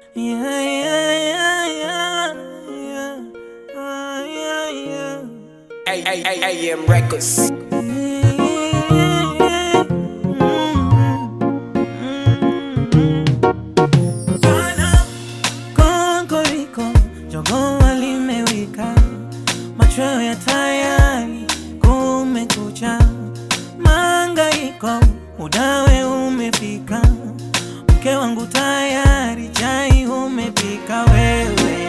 Yeah, yeah, yeah, yeah, yeah. Ah, yeah, yeah. A- A- A- AM Records. Konkoriko, jogoo limewika, machweo ya tayari, kumekucha, mangaiko, udawe umefika, mke wangu tayari, chai umepika wewe.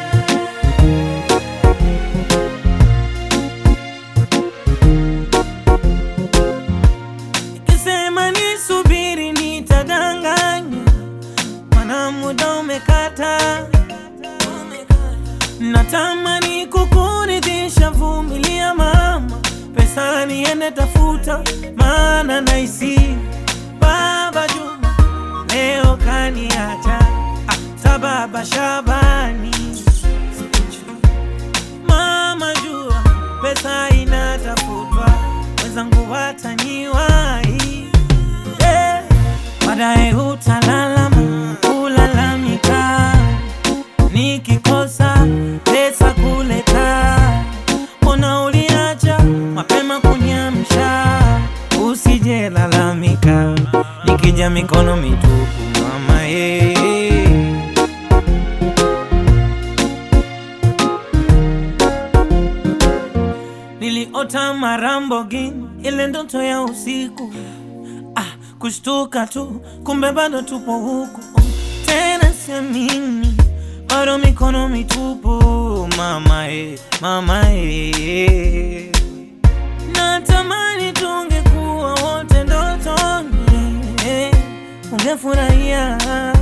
Nikisema nisubiri nitadanganya, mana muda umekata. Natamani kukuridhisha, vumilia mama, pesa niende tafuta, maana naisi baba Juma leo kaniacha, hata baba Shabani Mama jua pesa inatafutwa, wenzangu wataniwahi eh, baadaye utalalama kulalamika, nikikosa pesa kuleta, mbona uliacha mapema kunyamsha, usije lalamika, nikija mikono mitupu mama eh. Niliota marambogini, ile ndoto ya usiku ah, kushtuka tu, kumbe bado tupo huku tena, siamini bado mikono mitupu mama e, mama e. Natamani tungekuwa wote ndotoni, eh, ungefurahia